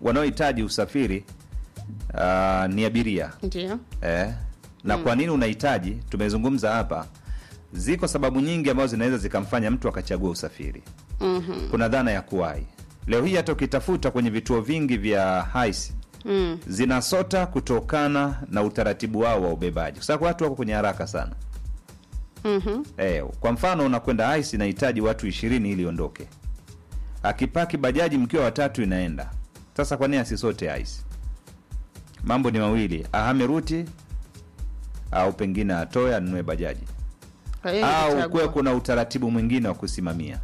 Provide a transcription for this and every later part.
wanaohitaji usafiri uh, ni abiria Ndio. eh, na kwa nini unahitaji tumezungumza hapa ziko sababu nyingi ambazo zinaweza zikamfanya mtu akachagua usafiri Mhm. kuna dhana ya kuwahi leo hii hata ukitafuta kwenye vituo vingi vya haisi Mm. zinasota kutokana na utaratibu wao wa ubebaji kwa sababu watu wako kwenye haraka sana Mhm. eh, kwa mfano unakwenda haisi inahitaji watu ishirini ili iondoke akipaki bajaji mkiwa watatu inaenda sasa kwa nini asisote haisi mambo ni mawili ahame ruti au pengine atoe anunue bajaji Kwa hiyo au nilichagua. kuwe kuna utaratibu mwingine wa kusimamia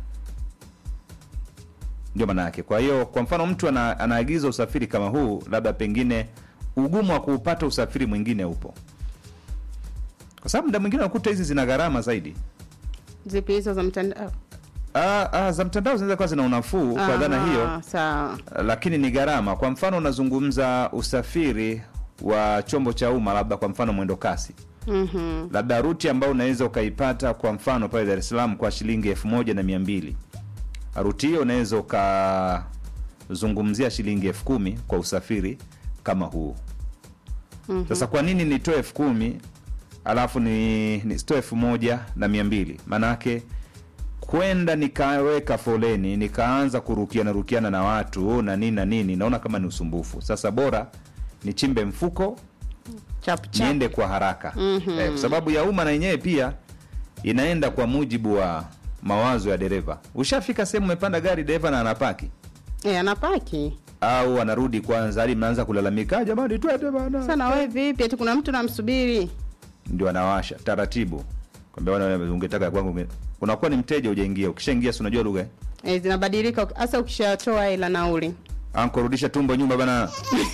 ndio maana yake kwa hiyo kwa mfano mtu ana, anaagiza usafiri kama huu labda pengine ugumu wa kuupata usafiri mwingine upo kwa sababu muda mwingine unakuta hizi zina gharama zaidi Zipi hizo za mtandao? ah, ah, za mtandao zinaweza kuwa zina unafuu kwa dhana Aha, hiyo Sawa. lakini ni gharama kwa mfano unazungumza usafiri wa chombo cha umma labda kwa mfano mwendo kasi Mhm. labda ruti ambayo unaweza ukaipata kwa mfano pale Dar es Salaam kwa shilingi elfu moja na mia mbili ruti hiyo unaweza ukazungumzia shilingi elfu kumi kwa usafiri kama huu Mhm. sasa kwa nini nitoe elfu kumi alafu ni nisitoe elfu moja na mia mbili maanaake kwenda nikaweka foleni nikaanza kurukiana rukiana na watu na nini na nini naona kama ni usumbufu sasa bora nichimbe mfuko Chap chap. niende kwa haraka Mhm. eh, kwa sababu ya umma na yenyewe pia inaenda kwa mujibu wa mawazo ya dereva ushafika sehemu umepanda gari dereva na anapaki Eh, anapaki. au anarudi kwanza hadi mnaanza kulalamika "Ah, jamani twende bana Sana wewe vipi? Eti kuna mtu namsubiri. ndio anawasha taratibu kwambia bwana wewe ungetaka ya kwangu unge- unakuwa ni mteja ujaingia ukishaingia si unajua lugha eh? Eh, zinabadilika hasa ukishatoa hela nauli. anko rudisha tumbo nyumba bana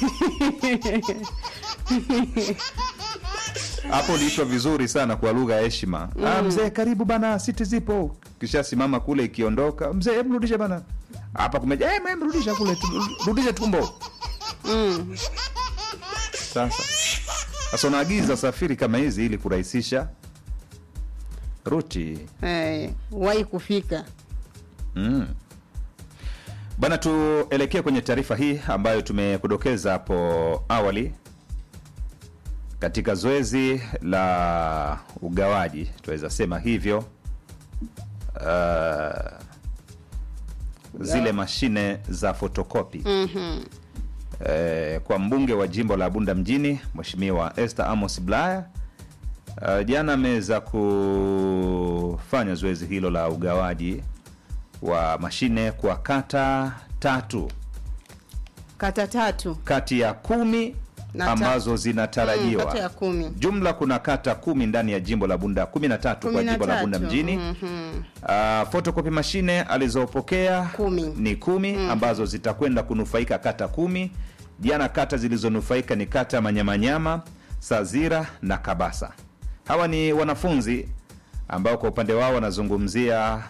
hapo uliitwa vizuri sana kwa lugha ya heshima ah, mzee karibu bana siti zipo kisha simama kule ikiondoka mzee hebu rudisha bana hapa kumeja eh, mem, rudisha kule tu- rudisha tumbo Mm. sasa sasa unaagiza safiri kama hizi ili kurahisisha ruti Eh, wahi kufika. Mm. Bana, tuelekee kwenye taarifa hii ambayo tumekudokeza hapo awali katika zoezi la ugawaji, tunaweza sema hivyo. Uh, zile mashine za fotokopi Mhm. eh, kwa mbunge wa jimbo la Bunda mjini Mheshimiwa Esther Amos Bulaya uh, jana ameweza kufanya zoezi hilo la ugawaji wa mashine kwa kata tatu Kata tatu. kati ya kumi Na ta- ambazo Mm, zinatarajiwa kata ya kumi. jumla kuna kata kumi ndani ya jimbo la Bunda kumi na tatu kwa Kumi na jimbo la Bunda tatu. mjini Mhm. Uh, photocopy mashine alizopokea Kumi. ni kumi ambazo zitakwenda kunufaika kata kumi. Jana kata zilizonufaika ni kata ya Manyamanyama, Sazira na Kabasa. Hawa ni wanafunzi ambao kwa upande wao wanazungumzia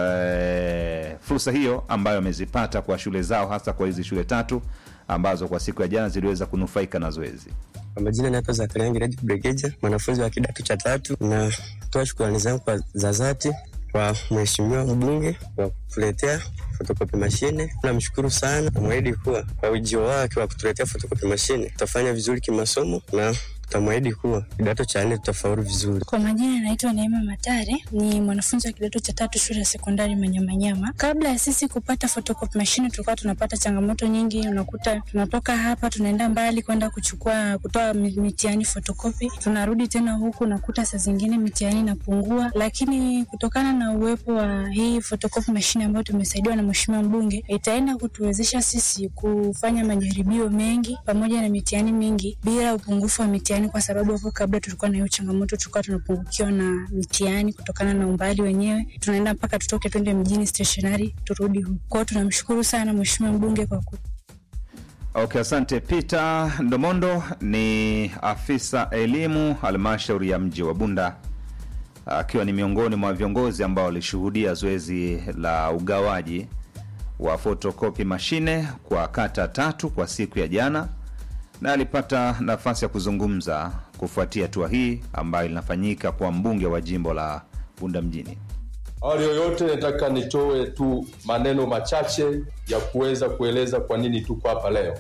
eh, fursa hiyo ambayo wamezipata kwa shule zao, hasa kwa hizi shule tatu ambazo kwa siku ya jana ziliweza kunufaika na zoezi. Kwa majina naitwa Zakaria Ngiredi Bregeja, mwanafunzi wa kidato cha tatu. Natoa shukrani zangu kwa za dhati kwa mheshimiwa mbunge kwa kutuletea fotokopi mashine. Namshukuru sana, namwahidi kuwa kwa ujio wake wa kutuletea fotokopi mashine tutafanya vizuri kimasomo na tutamwahidi kuwa kidato cha nne tutafaulu vizuri. Kwa majina naitwa Neema Matare, ni mwanafunzi wa kidato cha tatu shule ya sekondari Manyamanyama. Kabla ya sisi kupata photocopy machine, tulikuwa tunapata changamoto nyingi. Unakuta tunatoka hapa tunaenda mbali kwenda kuchukua kutoa mi- mitihani photocopy, tunarudi tena huku, nakuta saa zingine mitihani inapungua, lakini kutokana na uwepo wa hii photocopy machine ambayo tumesaidiwa na mheshimiwa mbunge, itaenda kutuwezesha sisi kufanya majaribio mengi pamoja na mitihani mingi bila upungufu wa mitihani, kwa sababu hapo kabla tulikuwa na hiyo changamoto, tulikuwa tunapungukiwa na mitihani kutokana na umbali wenyewe, tunaenda mpaka tutoke twende mjini stationary turudi huku. Kwao tunamshukuru sana mheshimiwa mbunge kwa ku Okay, asante. Peter Ndomondo ni afisa elimu halmashauri ya mji wa Bunda, akiwa ni miongoni mwa viongozi ambao walishuhudia zoezi la ugawaji wa fotokopi mashine kwa kata tatu kwa siku ya jana, na alipata nafasi ya kuzungumza kufuatia hatua hii ambayo linafanyika kwa mbunge wa jimbo la Bunda mjini. Awali yoyote nataka nitoe tu maneno machache ya kuweza kueleza kwa nini tuko hapa leo.